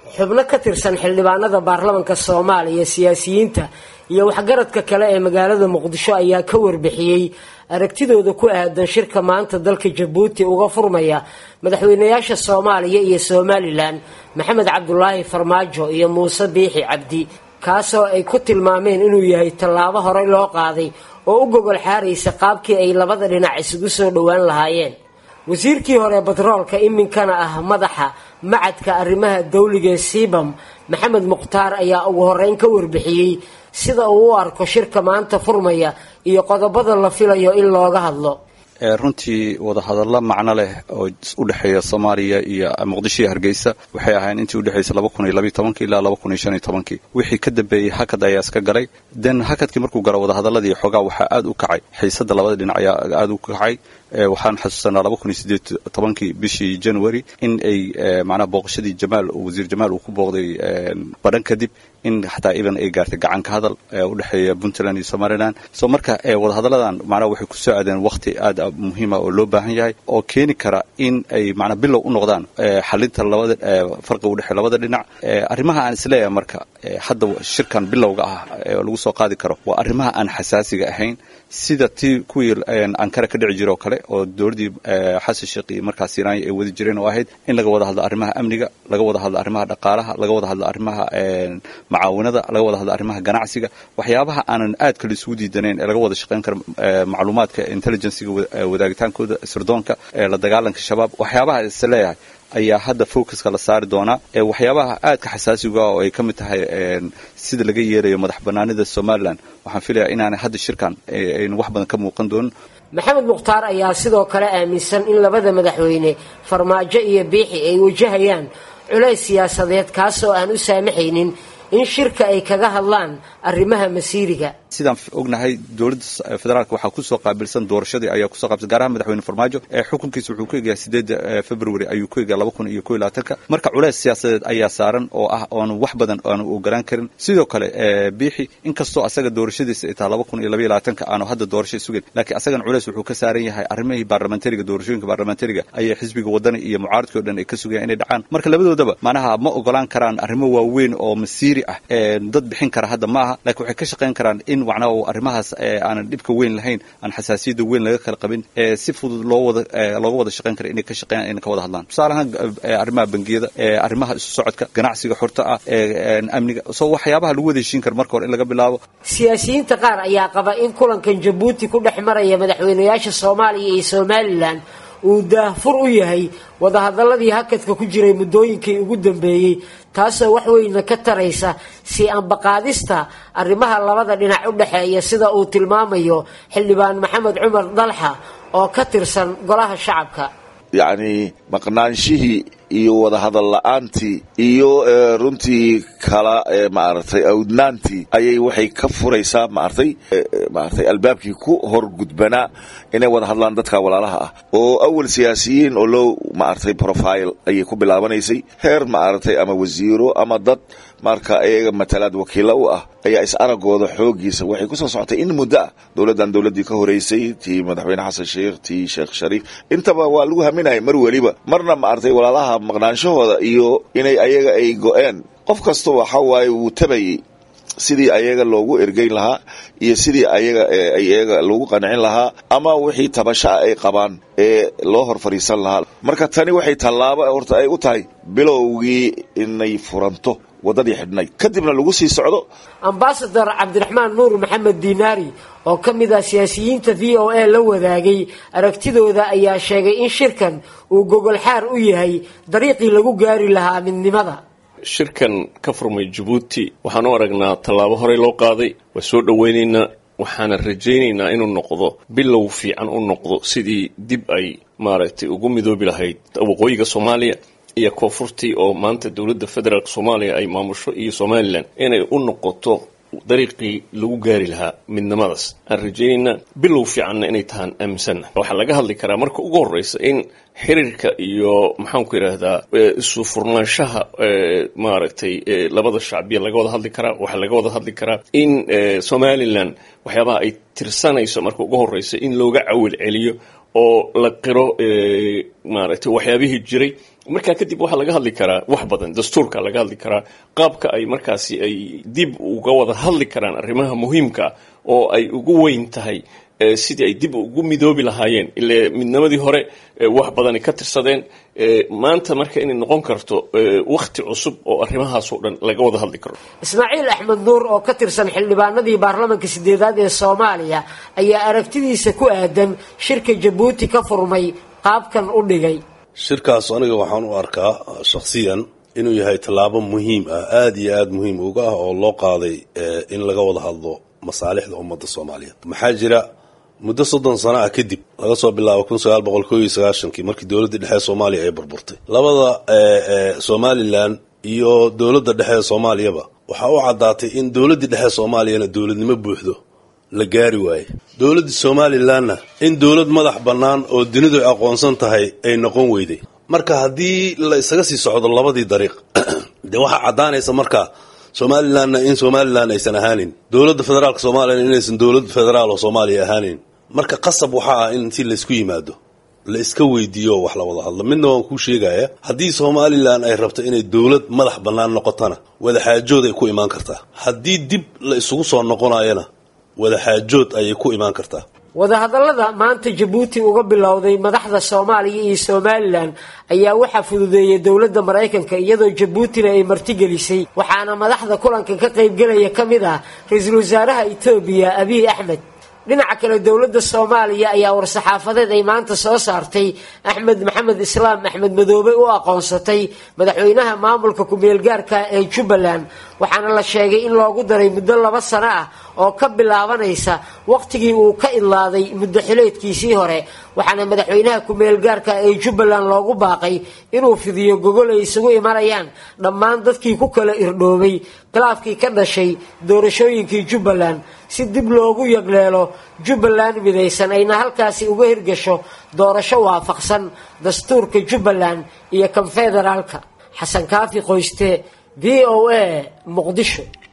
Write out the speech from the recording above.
xubno ka tirsan xildhibaanada baarlamanka soomaaliya siyaasiyiinta iyo waxgaradka kale ee magaalada muqdisho ayaa ka warbixiyey aragtidooda ku aadan shirka maanta dalka jabuuti uga furmaya madaxweynayaasha soomaaliya iyo somalilan maxamed cabdulaahi farmaajo iyo muuse biixi cabdi kaasoo ay ku tilmaameen inuu yahay tallaabo horey loo qaaday oo u gogol xaaraysa qaabkii ay labada dhinac isugu soo dhowaan lahaayeen wasiirkii hore batroolka iminkana ah madaxa macadka arrimaha dawliga ee siibam maxamed mukhtaar ayaa ugu horeyn ka warbixiyey sida uu u arko shirka maanta furmaya iyo qodobada la filayo in looga hadlo runtii wadahadallo macno leh oo u dhexeeya soomaaliya iyo muqdisho iyo hargeysa waxay ahayn intii udhexaysa laba kun iyo labiyo tobankii ilaa laba kun iyo shan iyo tobankii wixii ka dambeeyey hakad ayaa iska galay den hakadkii markuu galo wadahadaladii xoogaa waxaa aad u kacay xiisada labada dhinac ayaa aad u kacay waxaan xasuusanaa laba kun iyo sideed tobankii bishii january in ay macnaha booqashadii jamaal wasiir jamaal uu ku booqday badhan kadib in xataa iban ay gaartay gacan ka hadal u dhexeeya puntland iyo somalilan so marka wadahadalladan macnaha waxay ku soo aadeen wakhti aad muhiima oo loo baahan yahay oo keeni kara in ay macnaa bilow u noqdaan xalinta labada farqiga u dhexeeya labada dhinac arrimaha aan isleeyahay marka hadda shirkan bilowga ah oo lagu soo qaadi karo waa arrimaha aan xasaasiga ahayn sida tii kuwii ankara ka dhici jira oo kale oo dowladdii xasan sheekh iyo markaas iiraanya ay wadi jireen oo ahayd in laga wada hadlo arrimaha amniga laga wada hadlo arrimaha dhaqaalaha laga wada hadlo arrimaha macaawinada laga wada hadlo arrimaha ganacsiga waxyaabaha aanan aad kale isugu diidanayn ee laga wada shaqayn karo macluumaadka intelligenciga wadaagitaankooda sirdoonka la dagaalanka shabaab waxyaabaha is leeyahay ayaa hadda focuska la saari doonaa waxyaabaha aadka xasaasiga oo ay ka mid tahay sida laga yeerayo madax banaanida somalilan waxaan filayaa inaanay hadda shirkan aynu wax badan ka muuqan doonin maxamed mukhtaar ayaa sidoo kale aaminsan in labada madaxweyne farmaajo iyo biixi ay wajahayaan culays siyaasadeed kaasoo aan u saamaxaynin in shirka ay kaga hadlaan arrimaha masiiriga sidaan ognahay dowladda federaalk waxaa kusoo qaabilsan doorashadii ayaa kusoo qaabilsan gaar ahaan madaxweyne farmaajo ee xukunkiisa wuxuu ku egayaa sideedda february ayuu ku egayaa laba kun iyo kow iyo labaatanka marka culays siyaasadeed ayaa saaran oo ah oonu wax badan aanu ogolaan karin sidoo kale biixi inkastoo asaga doorashadiisa ay tahay laba kun iyo labaiyo labaatanka aanu hadda doorasho sugayn laakiin asagan culays wuxuu ka saaran yahay arrimihii baarlamentariga doorashooyinka baarlamentariga ayay xisbiga wadani iyo mucaaradkii o dhan ay ka sugayaan inay dhacaan marka labadoodaba macnaha ma ogolaan karaan arrimo waaweyn oo masiiri ah dad bixin kara hadda ma aha lakiin waxay ka shaqayn karaan in macnaha arrimahaas aanan dhibka weyn lahayn aan xasaasiyadda weyn laga kala qabin si fudud loo wada looga wada shaqayn kara inay ka shaqeeyaan inay ka wada hadlaan tusaale ahaan arrimaha bangiyada arrimaha isu socodka ganacsiga xorta ah amniga so waxyaabaha lagu wada heshiin kara marka hore in laga bilaabo siyaasiyiinta qaar ayaa qaba in kulankan jabuuti ku dhex maraya madaxweynayaasha soomaaliya iyo somalilan uu daahfur u yahay wadahadaladii hakadka ku jiray muddooyinkii ugu dambeeyey taasoo wax weyna ka taraysa si ambaqaadista arrimaha labada dhinac u dhexeeya sida uu tilmaamayo xildhibaan maxamed cumar dalxa oo ka tirsan golaha shacabka yacni maqnaanshihii iyo wadahadal la-aantii iyo runtii kala maaragtay awdnaantii ayay waxay ka furaysaa maaragtay maaragtay albaabkii ku hor gudbanaa inay wada hadlaan dadka walaalaha ah oo awal siyaasiyiin oo low maaragtay profile ayay ku bilaabanaysay heer maaragtay ama wasiiro ama dad marka iyaga matalaad wakiilo u ah ayaa is aragooda xoogiisa waxay kusoo socotay in muddo ah dowladdan dowladdii ka horeysay tii madaxweyne xasan sheikh tii sheekh shariif intaba waa lagu haminaya mar weliba marna maaragtay walaalaha maqnaanshahooda iyo inay ayaga ay go-een qof kasta waxa waaye wuu tabayey sidii ayaga loogu ergeyn lahaa iyo sidii ayaga ayaga loogu qancin lahaa ama wixii tabashaa ay qabaan ee loo hor fadhiisan lahaa marka tani waxay tallaabo horta ay u tahay bilowgii inay furanto waddadii xidhnayd kadibna lagu sii socdo ambasador cabdiraxmaan nuur maxamed diinaari oo ka mid ah siyaasiyiinta v o a la wadaagay aragtidooda ayaa sheegay in shirkan uu gogol xaar u yahay dariiqii lagu gaari lahaa midnimada shirkan ka furmay jabuuti waxaan u aragnaa tallaabo horey loo qaaday waa soo dhowaynaynaa waxaana rajaynaynaa inuu noqdo bilow fiican u noqdo sidii dib ay maaragtay ugu midoobi lahayd waqooyiga soomaaliya iyo koonfurtii oo maanta dowladda federaalk soomaaliya ay maamusho iyo somalilan inay u noqoto dariiqii lagu gaari lahaa midnimadaas aan rajaynaynaa bilow fiicanna inay tahaan aaminsanna waxaa laga hadli karaa marka ugu horreysa in xiriirka iyo maxaanku yidhaahdaa isu furnaanshaha maaragtay labada shacbiya laga wada hadli karaa waxaa laga wada hadli karaa in somalilan waxyaabaha ay tirsanayso marka ugu horreysa in looga cawil celiyo oo la qiro maaragtay waxyaabihii jiray markaa kadib waxaa laga hadli karaa wax badan dastuurka laga hadli karaa qaabka ay markaasi ay dib uga wada hadli karaan arrimaha muhiimka oo ay ugu weyn tahay sidii ay dib ugu midoobi lahaayeen ile midnimadii hore wax badani ka tirsadeen maanta marka inay noqon karto wakhti cusub oo arrimahaasoo dhan laga wada hadli karo ismaaciil axmed nuur oo ka tirsan xildhibaanadii baarlamanka sideedaad ee soomaaliya ayaa aragtidiisa ku aadan shirka jabuuti ka furmay qaabkan u dhigay shirkaas aniga waxaan u arkaa shakhsiyan inuu yahay tallaabo muhiim ah aada iyo aada muhiim uga ah oo loo qaaday in laga wada hadlo masaalixda ummadda soomaaliyeed maxaa jira muddo soddon sano ah kadib laga soo bilaabo kun sagaal boqol koo iyo sagaashankii markii dowladdii dhexe soomaaliya ay burburtay labada somalilan iyo dowladda dhexe ee soomaaliyaba waxaa u caddaatay in dowladdii dhexe soomaaliyana dowladnimo buuxdo la gaari waaye dowladda somalilanna in dowlad madax bannaan oo dunidu ay aqoonsan tahay ay noqon weyday marka haddii la isaga sii socdo labadii dariiq dee waxaa caddaanaysa marka somalilanna in somalilan aysan ahaanin dowladda federaalka soomaaliyana inaysan dowlad federaal oo soomaaliya ahaanin marka qasab waxaa ah in si laysku yimaado la iska weydiiyo wax la wada hadlo midna waan kuu sheegaya haddii somalilan ay rabto inay dowlad madax bannaan noqotona wadaxaajood ay ku imaan kartaa haddii dib la isugu soo noqonayana wadaxaajood ayay ku imaan kartaa wadahadallada maanta jabuuti uga bilowday madaxda soomaaliya iyo somalilan ayaa waxaa fududeeyay dowladda maraykanka iyadoo jabuutina ay martigelisay waxaana madaxda kulankan ka qaybgelaya ka mid ah ra-iisul wasaaraha etoobiya abiy axmed dhinaca kale dowladda soomaaliya ayaa war-saxaafadeed ay maanta soo saartay axmed maxamed islaam axmed madoobe u aqoonsatay madaxweynaha maamulka ku-meelgaarka ee jubbaland waxaana la sheegay in loogu daray muddo laba sano ah oo ka bilaabanaysa waqtigii uu ka idlaaday muddo xileedkiisii hore waxaana madaxweynaha ku-meelgaarka ee jubbaland loogu baaqay inuu fidiyo gogol ay isugu imanayaan dhammaan dadkii ku kala irdhoobay khilaafkii ka dhashay doorashooyinkii jubbaland si dib loogu yagleelo jubbaland midaysan ayna halkaasi uga hirgasho doorasho waafaqsan dastuurka jubbaland iyo kan federaalka xasan kaafi qoyste v o a muqdisho